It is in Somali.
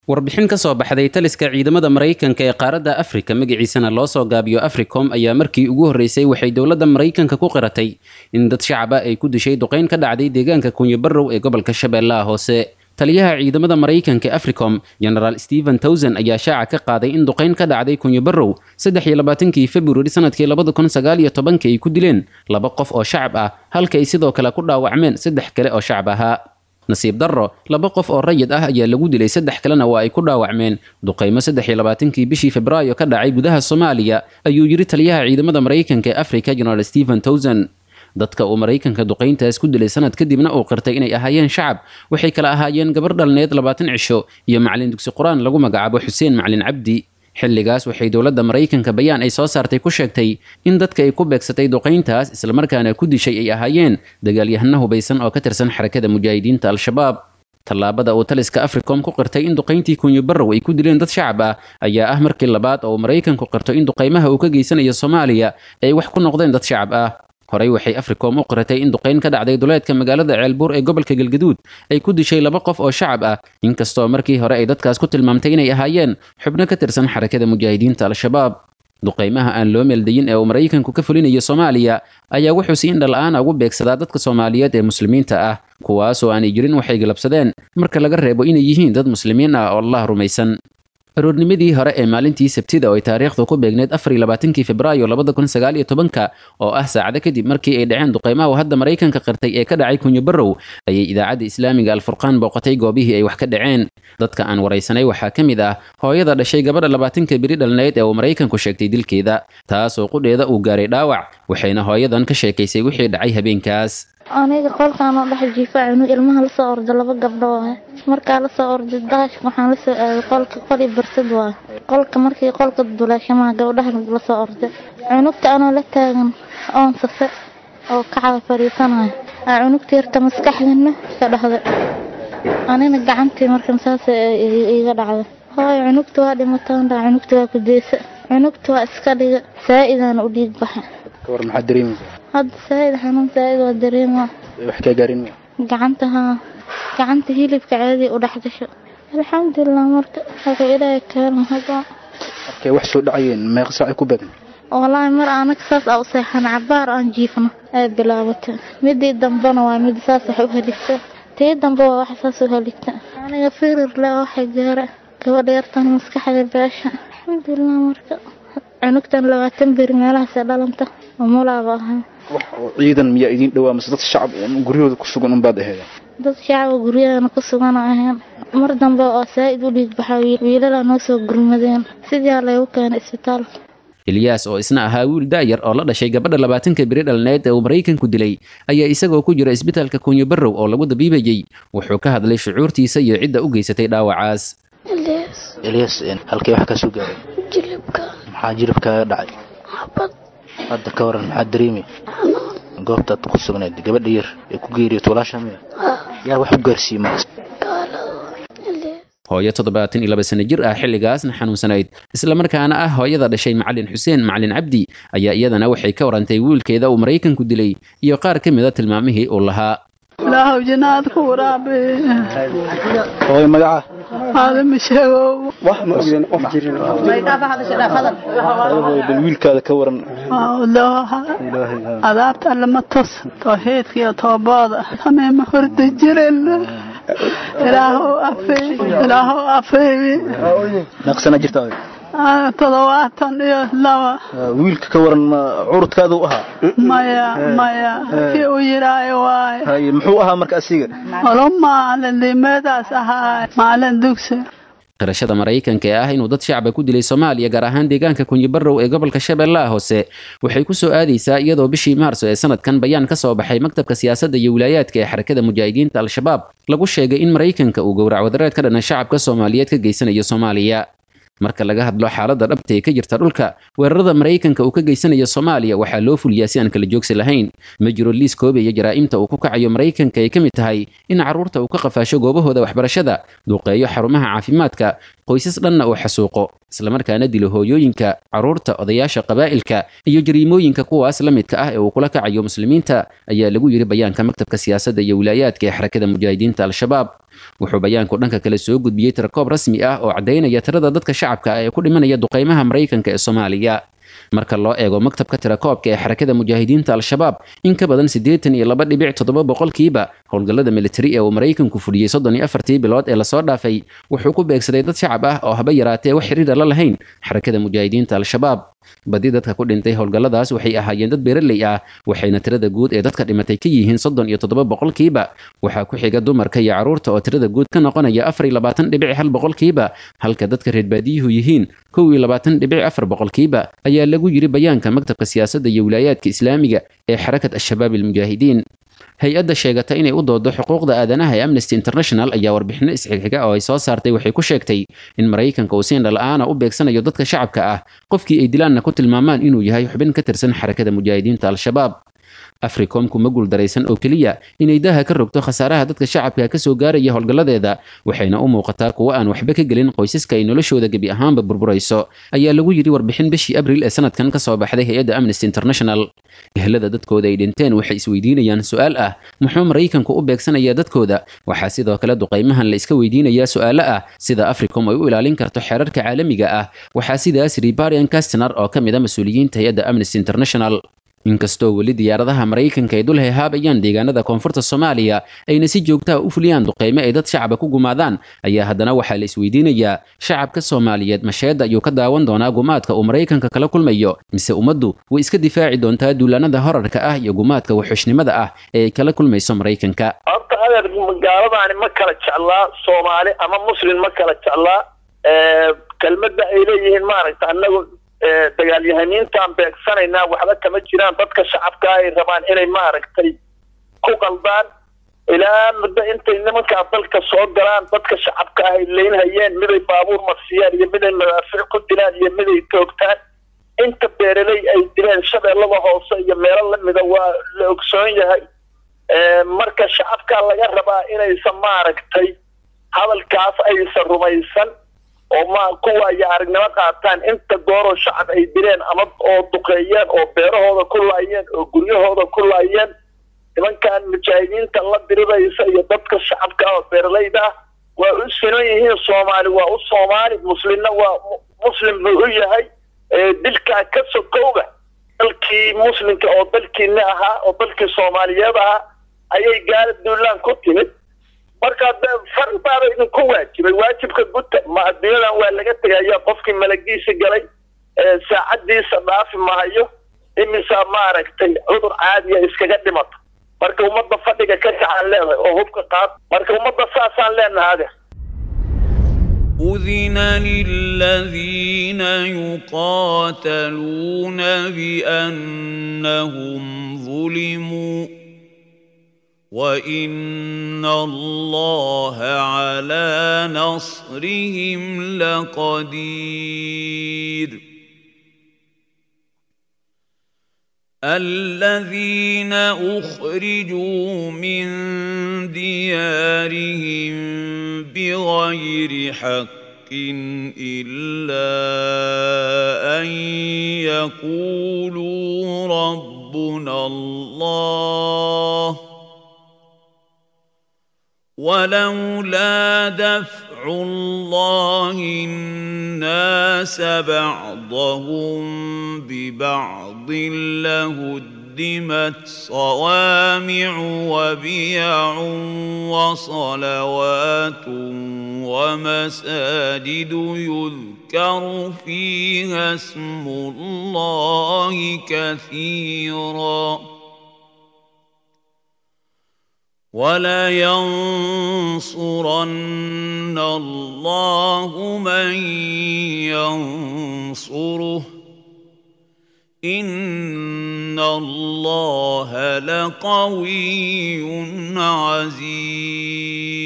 warbixin ka soo baxday taliska ciidamada maraykanka ee qaaradda afrika magaciisana loo soo gaabiyo africom ayaa markii ugu horreysay waxay dowladda maraykanka ku qiratay in dad shacaba ay ku dishay duqayn ka dhacday deegaanka kunyabarow ee gobolka shabeellaha hoose taliyaha ciidamada maraykanka ee africom genaraal stephen towson ayaa shaaca ka qaaday in duqayn ka dhacday kunyabarow saddex iyo labaatankii februari sanadkii labada kun sagaal iyo tobanka ay ku dileen laba qof oo shacab ah halka ay sidoo kale ku dhaawacmeen saddex kale oo shacab ahaa nasiib darro laba qof oo rayid ah ayaa lagu dilay saddex kalena waa ay ku dhaawacmeen duqaymo saddex iyo labaatankii bishii febraayo ka dhacay gudaha soomaaliya ayuu yidhi taliyaha ciidamada maraykanka ee africa genaraal stephen towson dadka uu maraykanka duqayntaas ku dilay sanad kadibna uu qirtay inay ahaayeen shacab waxay kala ahaayeen gabar dhalneed labaatan cisho iyo macalin dugsi qur-aan lagu magacaabo xuseen macalin cabdi xilligaas waxay dowladda maraykanka bayaan ay soo saartay ku sheegtay in dadka ay ku beegsatay duqayntaas islamarkaana ku dishay ay ahaayeen dagaalyahano hubaysan oo ka tirsan xarakada mujaahidiinta al-shabaab tallaabada uu taliska africom ku qirtay in duqayntii kunyabarow ay ku dileen dad shacab ah ayaa ah markii labaad oo uu maraykanku qirto in duqaymaha uu ka geysanayo soomaaliya ay wax ku noqdeen dad shacab ah horey waxay africom u qiratay in duqayn ka dhacday duleedka magaalada ceelbuur ee gobolka galgaduud ay ku dishay laba qof oo shacab ah inkastoo markii hore ay dadkaas ku tilmaamtay inay ahaayeen xubno ka tirsan xarakada mujaahidiinta al-shabaab duqaymaha aan loo meeldayin ee uu maraykanku ka fulinayo soomaaliya ayaa wuxuu si indhala-aana ugu beegsadaa dadka soomaaliyeed ee muslimiinta ah kuwaasoo aanay jirin waxay galabsadeen marka laga reebo inay yihiin dad muslimiin ah oo allah rumaysan aroornimadii hore ee maalintii sabtida oo ay taariikhdu ku beegneed afar iyo labaatankii febraayo labada kun sagaal iyo tobanka oo ah saacado kadib markii ay dhaceen duqaymaha uu hadda maraykanka qirtay ee ka dhacay kunyabarow ayay idaacadda islaamiga alfurqaan booqatay goobihii ay wax ka dhaceen dadka aan waraysanay waxaa ka mid ah hooyada dhashay gabadha labaatanka beri dhalneyd ee uu maraykanku sheegtay dilkeeda taasoo qudheeda uu gaaray dhaawac waxayna hooyadan ka sheekaysay wixii dhacay habeenkaas aniga qolkaanoo dhex jiifa cunug ilmaha lasoo orda laba gabdho waaye markaa lasoo orday daashka waxaan lasoo aaday qolka qoli barsad waaye qolka markii qolka duleeshamaha gabdhaha lasoo orday cunugta anoo la taagan oon safe oo kacada fadhiisanayo aa cunugta yarta maskaxdana ka dhahday anina gacantii markan saas iga dhacday hooyo cunugta waa dhimataan dhaa cunugta waa kudeysa cunugta waa iska dhiga saa-idaan u dhiig baxa kawar maxaad dareemaysaa hadda saa-id xanuun saa-id waa dareema wax kaa gaarin gacanta haa gacanta hilibka caadi u dhex gasho alxamdulilah marka wuxuu ilaahay keenay hadda markay wax soo dhacayeen meeqa saacay ku beegan wallaahi mar anaga saas aa u seexan cabaar aan jiifno ay bilaabatay midii dambena waa mid saas wax u heligta tii dambe waa wax saas u heligta aniga firir le waxay gaara gabadha yartan maskaxda beesha alxamdulilah marka cunugtan labaatan beri meelahaasee dhalanta umulaaba ahaa wax oo ciidan miyaa idiin dhowaa mase dad shacab guryahooda ku sugan unbaad aheeda dad shacaba guryahana ku sugan ahayn mar dambe oo saa-id u dhiig baxaa wiilalaa noo soo gurmadeen sidii laygu keenay isbitaalka ilyaas oo isna ahaa wiil da'yar oo la dhashay gabadha labaatanka beri dhalneed ee uu maraykanku dilay ayaa isagoo ku jira isbitaalka kunyabarow oo lagu dabiibayey wuxuu ka hadlay shucuurtiisa iyo cidda u geysatay dhaawacaas eliyas halkee wax kaa soo gaaray jilibka maxaa jiribkaaga dhacay xabad hadda ka waran maxaad dareemay goobtaad ku sugnayd gabadha yar ee ku geeriyot walaasha miya yaa wax u gaarsiiyey markas hooyo toddobaatan iyo laba sano jir ah xilligaasna xanuunsanayd islamarkaana ah hooyada dhashay macalin xuseen macalin cabdi ayaa iyadana waxay ka warantay wiilkeeda uu maraykanku dilay iyo qaar ka mida tilmaamihii uu lahaa ilaahow jinaad ku waraabe hooy magaca aadama sheegow wax ma ogdeen qof jirin hooy bal wiilkaada ka waran adaabta alle ma tos tawxiidka iyo toobooda samee ma horda jiren ilaahow afeey ilaahow afeey meeqsana jirta toddobaatan iyo laba wiilka ka waran ma curudkaada u ahaa maya maya kii u yidhaayo waay haye muxuu ahaa marka asiga olo maalin limeedaas ahaa maalin dugsi qirashada maraykanka ee ah inuu dad shacaba ku dilay soomaaliya gaar ahaan deegaanka kunyibarow ee gobolka shabeellaha hoose waxay ku soo aadaysaa iyadoo bishii maarso ee sanadkan bayaan ka soo baxay maktabka siyaasadda iyo wilaayaadka ee xarakada mujaahidiinta al-shabaab lagu sheegay in maraykanka uu gowrac wadareed ka dhana shacabka soomaaliyeed ka geysanayo soomaaliya marka laga hadlo xaaladda dhabta ee ka jirta dhulka weerarada maraykanka uu ka geysanayo soomaaliya waxaa loo fuliyaa si aan kala joogsi lahayn ma jiro liis koobaya jaraa'imta uu ku kacayo maraykanka ay ka mid tahay in carruurta uu ka qafaasho goobahooda waxbarashada duqeeyo xarumaha caafimaadka qoysas dhanna uu xasuuqo islamarkaana dilo hooyooyinka carruurta odayaasha qabaa'ilka iyo jariimooyinka kuwaas la midka ah ee uu kula kacayo muslimiinta ayaa lagu yidhi bayaanka maktabka siyaasadda iyo wilaayaadka ee xarakada mujaahidiinta al-shabaab wuxuu bayaanku dhanka kale soo gudbiyey tirakoob rasmi ah oo caddaynaya tirada dadka shacabka ah ee ku dhimanaya duqaymaha maraykanka ee soomaaliya marka loo eego maktabka tirakoobka ee xarakada mujaahidiinta al-shabaab in ka badan siddeetan iyo laba dhibic toddoba boqolkiiba howlgallada militari ee uu maraykanku fudhiyey soddon iyo afartii bilood ee lasoo dhaafay wuxuu ku beegsaday dad shacab ah oo haba yaraatee wax xiriira la lahayn xarakada mujaahidiinta al-shabaab badi dadka ku dhintay howlgalladaas waxay ahaayeen dad beeraley ah waxayna tirada guud ee dadka dhimatay ka yihiin soddon iyo toddoba boqolkiiba waxaa ku xiga dumarka iyo carruurta oo tirada guud ka noqonaya afar iyo labaatan dhibic hal boqolkiiba halka dadka reer baadiyuhu yihiin kow iyo labaatan dhibic afar boqolkiiba ayaa lagu yidhi bayaanka maktabka siyaasadda iyo wilaayaadka islaamiga ee xarakat al-shabaab almujaahidiin hay-adda sheegata inay u doodo xuquuqda aadanaha ee amnesty international ayaa warbixino isxigxiga oo ay soo saartay waxay ku sheegtay in maraykanka uu siin dhala'aana u beegsanayo dadka shacabka ah qofkii ay dilaanna ku tilmaamaan inuu yahay xubin ka tirsan xarakada mujaahidiinta al-shabaab africomku ma guuldaraysan oo keliya inay daha ka rogto khasaaraha dadka shacabka ka soo gaaraya howlgalladeeda waxayna u muuqataa kuwo aan waxba ka gelin qoysaska ay noloshooda gebi ahaanba burburayso ayaa lagu yidhi warbixin bishii abril ee sanadkan ka soo baxday hay-adda amnesty international ehlada dadkooda ay dhinteen waxay isweydiinayaan su-aal ah muxuu maraykanku u beegsanayaa dadkooda waxaa sidoo kale duqaymahan la iska weydiinayaa su-aalo ah sida africom ay u ilaalin karto xeerarka caalamiga ah waxaa sidaas ribarian castner oo ka mid a mas-uuliyiinta hay-adda amnesty international inkastoo weli diyaaradaha maraykanka ay dul hehaabayaan deegaanada koonfurta soomaaliya ayna si joogtaha u fuliyaan duqaymo ay dad shacaba ku gumaadaan ayaa haddana waxaa la isweydiinayaa shacabka soomaaliyeed masheedda ayuu ka daawan doonaa gumaadka uu maraykanka kala kulmayo mise ummaddu way iska difaaci doontaa duulaanada horarka ah iyo gumaadka wuxuushnimada ah ee ay kala kulmayso maraykanka horta adeer gaaladaani ma kala jeclaa soomaali ama muslim ma kala jeclaa kelmadda ay leeyihiin maaragta annagu dagaalyahaniintaan beegsanaynaa waxba kama jiraan dadka shacabka ay rabaan inay maaragtay ku qaldaan ilaa muddo intay nimankaa dalka soo galaan dadka shacabka ah ay leynhayeen miday baabuur marsiyaan iyo miday madaafiic ku dilaan iyo miday toogtaan inta beeraley ay dileen shabeellada hoose iyo meelo lamida waa la ogsoon yahay marka shacabkaa laga rabaa inaysan maaragtay hadalkaas aysan rumaysan oo ma kuwaayo aragnimo qaataan inta gooroo shacab ay dileen ama oo duqeeyeen oo beerahooda ku laayeen oo guryahooda ku laayeen nimankan mujaahidiinta la diriraysa iyo dadka shacabka ah oo beeralayda ah waa u sinan yihiin soomaali waa u soomaali muslimna waa muslim buu u yahay dilkaa ka sokowga dalkii muslimka oo dalkiina ahaa oo dalkii soomaaliyeed ahaa ayay gaala duulaan ku timid marka far baaba idinku waajibay waajibka guta ma adduunyadan waa laga tegaya qofkii malagiisa galay saacadiisa dhaafi mahayo imisa maaragtay cudur caadiya iskaga dhimato marka ummadda fadhiga ka kacaan leedahay oo hubka qaad marka ummadda saasaan leenahay adeer أذن للذين يقاتلون بأنهم ظلموا وإن الله على نصرهم لقدير الذين أخرجوا من ديارهم بغير حق إلا أن يقولوا ربنا الله ولولا دفع الله الناس بعضهم ببعض لهدمت صوامع وبيع وصلوات ومساجد يذكر فيها اسم الله كثيراً ولينصرن الله من ينصره إن الله لقوي عزيز